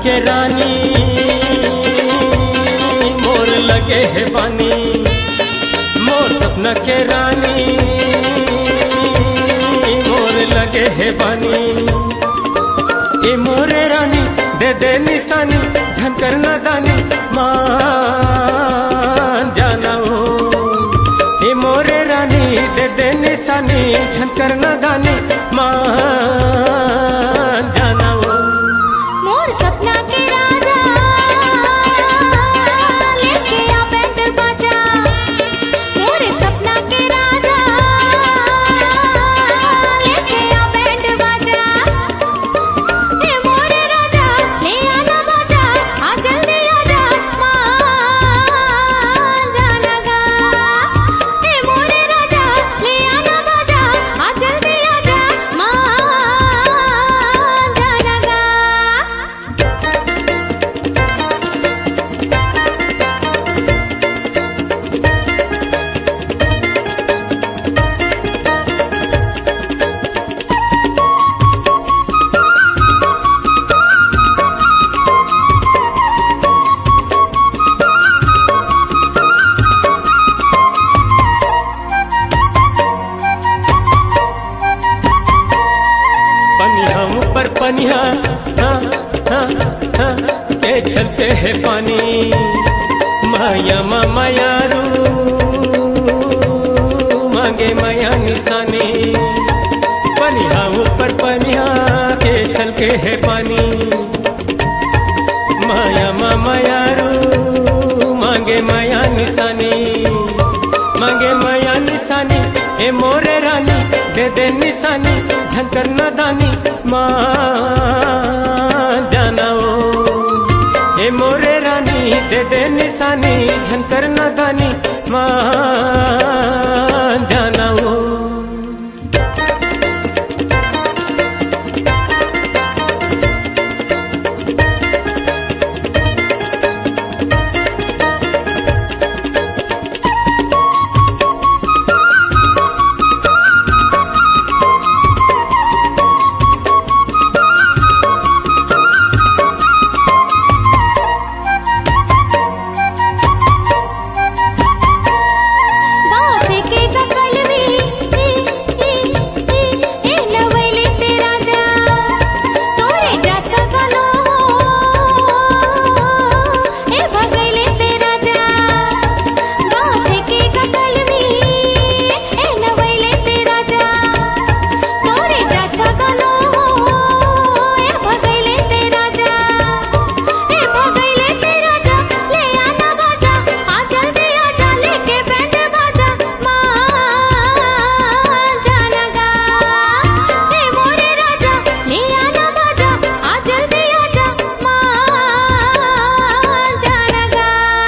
के रानी मोर लगे है पानी मोर सपना के रानी मोर लगे है पानी ए मोरे रानी दे दे निशानी झनकर न दानी मान जाना हो ए मोरे रानी दे दे निशानी झनकर न दानी मान जाना हो मोर सपना के राजा लेके आ बैंड बाजा मोर सपना के राजा लेके आ बैंड बाजा ए मोर राजा ले आना बाजा आ जल्दी आजा मान जाना गा ए मोर राजा ले आना बाजा आ जल्दी आजा मान जाना गा पनिया ऊपर पनिया हाँ, हाँ, हाँ, के चलते है पानी माया माया रू मांगे माया निशानी पनिया ऊपर पनिया के छलके है पानी माया माया रू मांगे माया निशानी मांगे माया निशानी ए मोरे रानी दे दे निशानी झंकर न दानी मान जाना ओ ए मोरे रानी दे दे निशानी झंकर न दानी मान जाना ओ बांस के ककलवी ई ई ई ए नवले तेरा जा तोरे जाचा गलो ए भगले तेरा जा बांस के ककलवी ए नवले तेरा जा तोरे जाचा गलो ए भगले तेरा जा ए भगले तेरा जा ले आना बाजा आ जल्दी आजा लेके बैंड बाजा मान जाना गा ए मोरे राजा ले आना बाजा आ जल्दी आजा मान जाना गा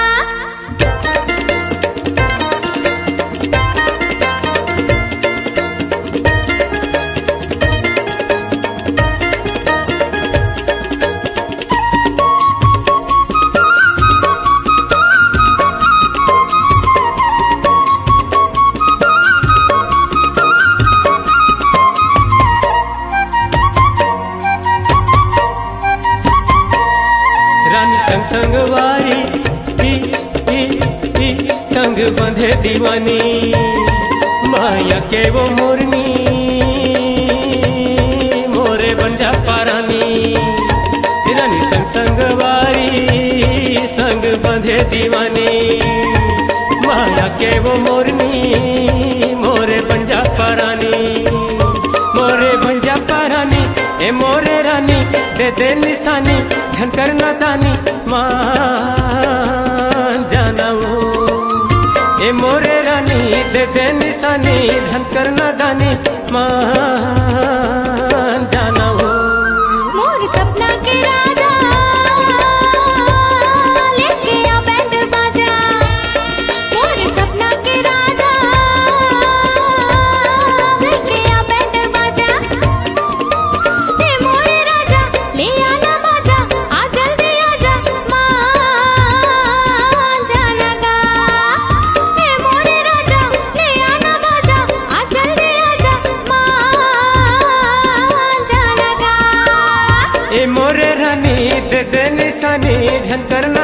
रानी संग संग वारी ई ई ई संग बंधे दीवानी माया के वो मोरनी मोरे बंजा पारानी रानी संग संग वारी संग बंधे दीवानी माया के वो मोरनी मोरे बंजा पारानी मोरे भंजा पारानी ए मोरे रानी दे दे निशानी झनकर न दानी मान जाना वो ए मोरे रानी दे दे निशानी झनकर न दानी मान जाना वो मोर सपना के राजा लेके आ बैंड बाजा मोर सपना के राजा लेके आ बैंड बाजा ए मोरे राजा ले आना बाजा आ जल्दी आजा मान जाना गा ए मोरे राजा ले आना बाजा आ जल्दी आजा मान निशानी झनकर